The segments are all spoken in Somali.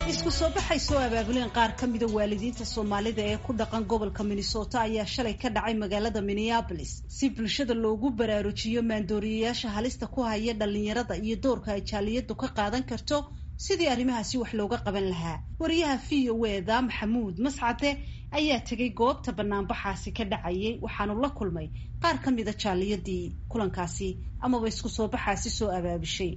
isku soo baxay soo abaabuleen qaar ka mida waalidiinta soomaalida ee ku dhaqan gobolka minnesota ayaa shalay ka dhacay magaalada minneabolis si bulshada loogu baraarujiyo maandooriyayaasha halista ku haya dhalinyarada iyo doorka ay jaaliyadu ka qaadan karto sidii arrimahaasi wax looga qaban lahaa wariyaha v o eda maxamuud mascade ayaa tegay goobta banaanbaxaasi ka dhacayay waxaanu la kulmay qaar ka mida jaaliyadii kulankaasi amaba isku soo baxaasi soo abaabushay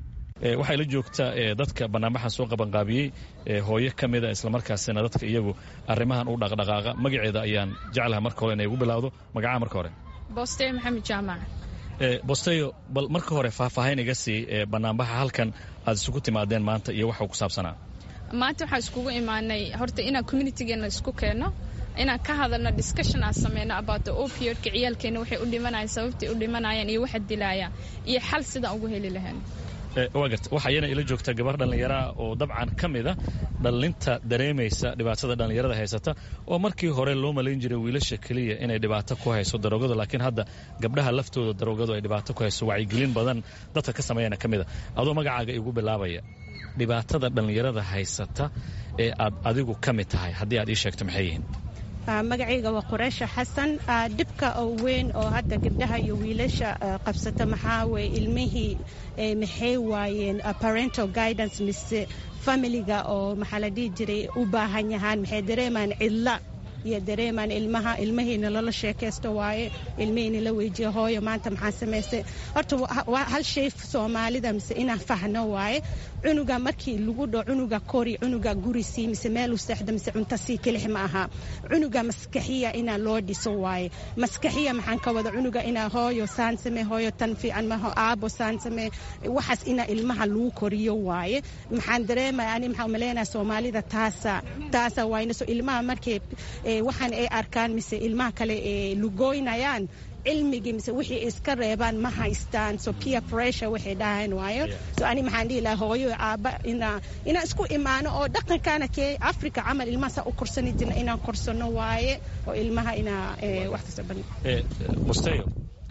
waxay la joogtaa dadka banaanbaxa soo qabanqaabiyey hooyo ka mida islamarkaasina dadka iyagu arrimahan u dhaqdhaqaaqa magaceeda ayaan jeclaha marka hore inay ugu bilowdo magacaha marka hore bosteyo maxamed jaamac bosteyo bal marka hore faahfaahayn iga sii banaanbaxa halkan aad isugu timaadeen maanta iyo waxuu ku saabsanaa maanta waxaa iskugu imaanay horta inaan communitigeena isku keenno inaan ka hadalno discussion aan sameyno about the opioidka ciyaalkeena waxay u dhimanayaan sababtay u dhimanayaan iyo waxa dilaaya iyo xal sidaan ugu heli lahayn waa garta waxaa iyana ila joogta gabar dhallinyaraah oo dabcan ka mida dhallinta dareemaysa dhibaatada dhallinyarada haysata oo markii hore loo malayn jiray wiilasha keliya inay dhibaato ku hayso daroogadu laakiin hadda gabdhaha laftooda daroogadu ay dhibaato ku hayso wacyigelin badan dadka ka sameeyana ka mida adoo magacaaga igu bilaabaya dhibaatada dhallinyarada haysata ee aad adigu ka mid tahay haddii aad ii sheegto maxay yihiin magacayga waa qureysha xasan dhibka oo weyn oo hadda gabdhaha iyo wiilasha qabsata maxaa weye ilmihii maxay waayeen parental guidance mise familiga oo maxaa la dhihi jiray u baahan yahaan maxay dareemaan cidla iyo dareemaan ilmaha ilmahiina lala sheekaysto waaye ilmihiina la weyjiyo hooyo maanta maxaa samaystay horta hal shay soomaalida mise inaan fahno waaye cunuga markii lagu dho cunuga kori cunuga gurisii mise meel u seexda mise cunto sii kelix ma aha cunuga maskaxiya inaa loo dhiso waaye maskaxiya maxaan ka wada cunuga inaa hooyo saan samee hooyo tan fiican maho aabo saan samee waxaas inaa ilmaha lagu koriyo waaye maxaan dareemaya ani maxaa umaleynaya soomaalida taasa taasa waayna so ilmaha markay waxaan ay arkaan mise ilmaha kale ee lugoynayaan cilmigii mise wixii iska reebaan ma haystaan so peer pressure waxay dhahayn waayo so ani maxaan dhihi lahaa hooyo aaba inaa inaan isku imaano oo dhaqankaana kee africa camal ilmaha saa u korsani jirna inaan korsano waaye oo ilmaha inaa wax kasta ban musteyo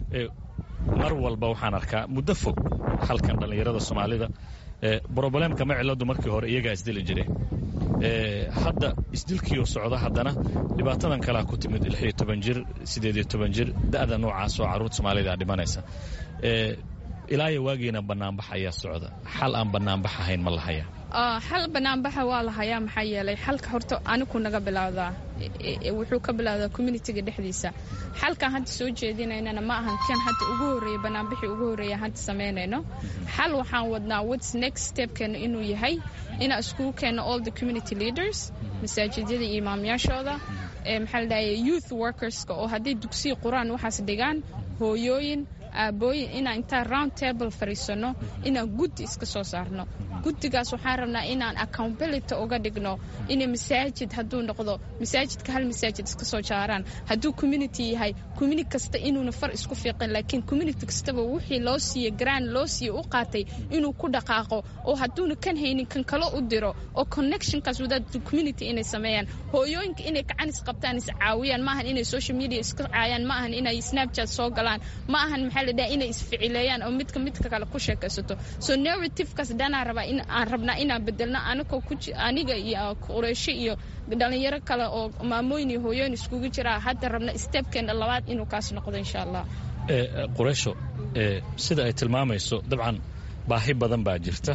mar walba waxaan arkaa muddo fog halkan dhallinyarada soomaalida broblem-ka ma ciladu markii hore iyagaa isdili jireen hadda isdilkiioo socda haddana dhibaatadan kalea ku timid lixiyo toban jir siddeediyo toban jir da'da noocaas oo carruurta soomaalida dhimanaysa ilaayo waagiina bannaanbax ayaa socda xal aan bannaanbax ahayn ma lahaya xal banaanbaxa waa la hayaa maxaa yeelay xalka horta anigu naga bilowdaa wuxuu ka bilowdaa communitiga dhexdiisa xalkaan hadda soo jeedinaynana ma ahan kan hadda ugu horreeya banaanbixii ugu horreeya hadda samaynayno xal waxaan wadnaa whats next stepkeena inuu yahay inaan iskugu keenno all the community leaders masaajidyada iyo imaamyaashooda maxaa la dhahaya youth workerska oo hadday dugsiya qur-aan waxaas dhigaan hooyooyin aabooyin inaan intaan round table fariisanno inaan guddi iska soo saarno guddigaas waxaan rabnaa inaan accountability uga dhigno inay masaajid hadduu noqdo masaajidka hal masaajid iska soo jaaraan hadduu community yahay community kasta inuuna far isku fiiqin laakiin community kastaba wixii loo siiye grand loo siiye u qaatay inuu ku dhaqaaqo oo hadduuna kan haynin kan kalo u diro oo connectionkaas wadaad community inay sameeyaan hooyooyinka inay gacan is qabtaan is caawiyaan maahan inay social media iska caayaan ma ahan inay snapchat soo galaan ma ahan maxaa la dhaha inay isficileeyaan oo midka midka kale ku sheekaysato so narrativekaas dhanaa rabaa in aan rabnaa inaan bedelno anagoo ku aniga iyo qureysho iyo dhalinyaro kale oo maamooyin iyo hooyooyin iskugu jiraa hadda rabna stebkeena labaad inuu kaas noqdo insha allah qureysho sida ay tilmaamayso dabcan baahi badan baa jirta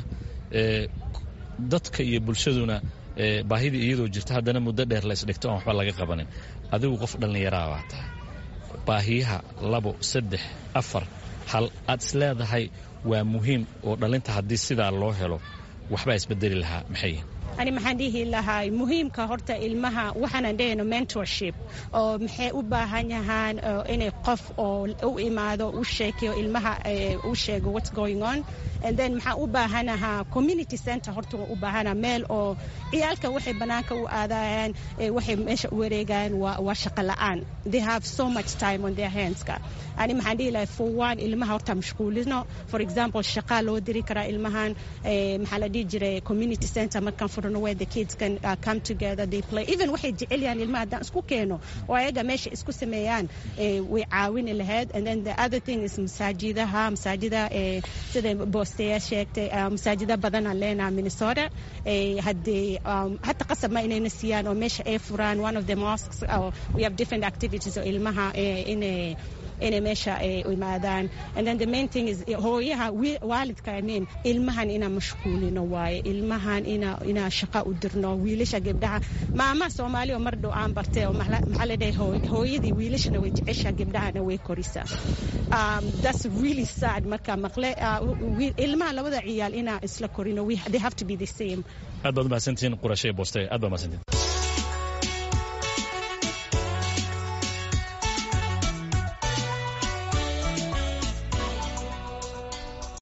dadka iyo bulshaduna baahidii iyadoo jirta haddana muddo dheer laysdhigto aan waxba laga qabanin adigu qof dhallinyaraa baa tahay baahiyaha labo saddex afar hal aad is leedahay waa muhiim oo dhalinta haddii sidaa loo helo waxbaa isbedeli lahaa maxay ani maxaan dhihi lahaa muhiimka horta ilmaha waxaanan dhehayno mentorship oo maxay u baahan yahaan inay qof oo u imaado u sheekeyo ilmaha u sheego what's going on and then maxaan u baahanahaa community center horta u baahana meel oo ciyaalka waxay banaanka u aadayaan waxay meesha u wareegayaan waa shaqo la'aan they have so much time on their handska ani maxaan dhihi lahaa for one ilmaha horta mashquulino for example shaqaa loo diri karaa ilmahan maxaa la dhihi jiray community center markaan furano where the kids can uh, come together they play even waxay jecel yahaan ilmaha haddaan isku keeno oo ayaga meesha isku sameeyaan way caawini lahayd and then the other thing is masaajidaha masaajida sida siya sheegtay masaajida badanaan leenaha minnesota haddee hata qasab ma inayna siiyaan oo meesha ay furaan one of the mosques we have different activities oo ilmaha inay inay meesha imaadaan and then the main thing is hooyaha waalidka I mean ilmahan inaan mashquulino waaye ilmahan ina inaa shaqa u dirno wiilasha gabdhaha maama soomaali oo mar dhow aan bartay oo maxaa la dhahay hooyadii wiilashana way jecesha gabdhahana way korisaa um, that's really sad marka maqle ilmaha labada ciyaal inaa isla korino they have to be the same aad baad umahadsantihiin qurashay booste aad baad umahadsantihiin